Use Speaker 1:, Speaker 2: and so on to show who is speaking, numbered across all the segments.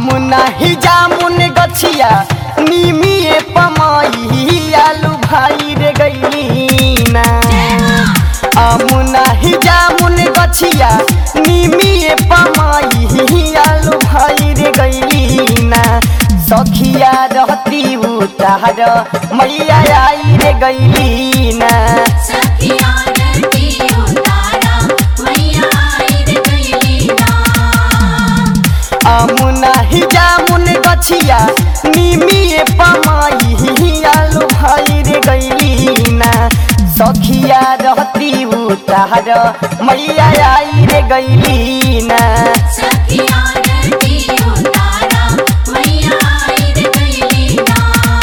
Speaker 1: अमुना ही जामुन गछिया निमिए पमाई आलू भाई रे गईली ना अमुना ही जामुन गछिया निमिए पमाई आलू भाई रे गईली ना सखिया रहती उतार मैया आई रे गईली ना
Speaker 2: सखिया रती उतारा मैया आई रे गईली ना
Speaker 1: अमुना ही जामुन गछिया निमिए पमाई आलू भाई रे गईली ना सखिया रहती उतार मैया आई रे गईली ना
Speaker 2: सखिया रती उतारा मैया आई रे गईली ना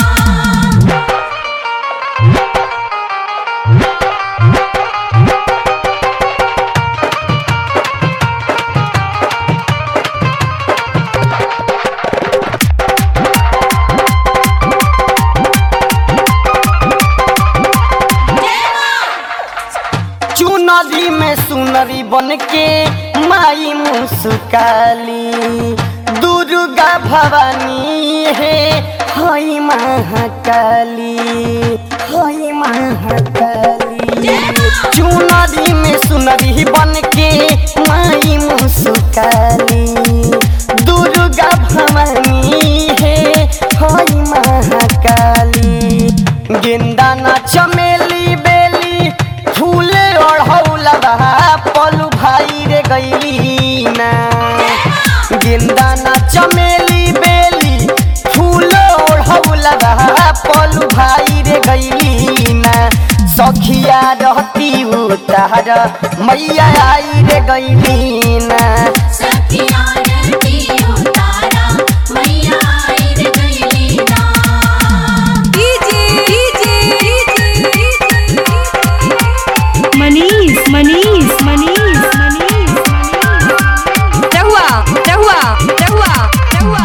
Speaker 1: चुनरी में सुनरी बन के माई मुस्काली दुर्गा भवानी है हई महाकाली हई महाकाली चुनरी में सुनरी बन के माई मुस्काली दुर्गा भवानी है हई महाकाली गेंदा ना चमेली बेली फूले ओढ़ौला पलू भाई रे गईली ना गेंदा ना चमेली बेली फूले ओढ़ौला पलू भाई रे गईली ना सखिया रहती उतार मैया आई रे गईली ना
Speaker 2: सखिया रती उतारा मैया आई रे गईली ना
Speaker 3: मनीष मनीष मनीष मनीष रहुआ रहुआ रहुआ रहुआ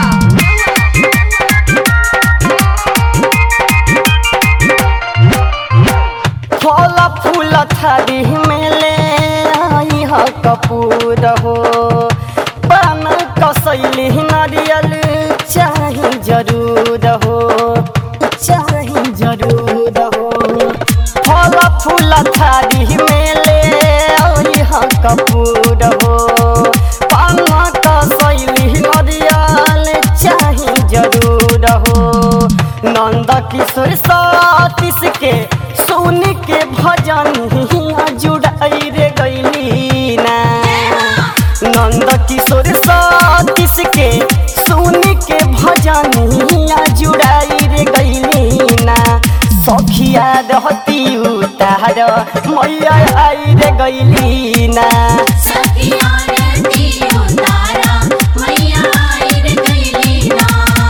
Speaker 1: फल फूल थारी में ले आई ह कपूर हो पान कसैली नारियल चाही जरूर हो चाही जरूर हो फल फूल थारी में ले आई ह कपूर हो पान कसैली नारियल चाही जरूर हो नंद किशोर सतीश के सुन के भजन हिया जुड़ाई रे गईली ना नंद किशोर सतीश के सुन के भजन हिया जुड़ाई रे गईली ना सखिया रहती उतार मैया आई रे गईली ना
Speaker 2: सखिया रती उतारा मैया आई रे गईली ना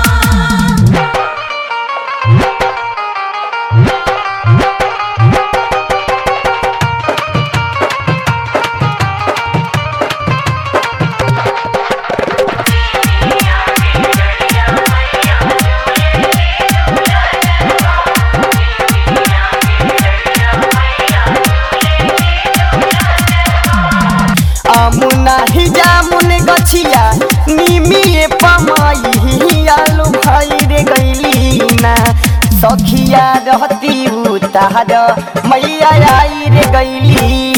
Speaker 1: अमुना ही जामुन गछिया निमिए पमाई आलू भाई रे गईली ना सखिया रहती उतार मैया आई रे गईली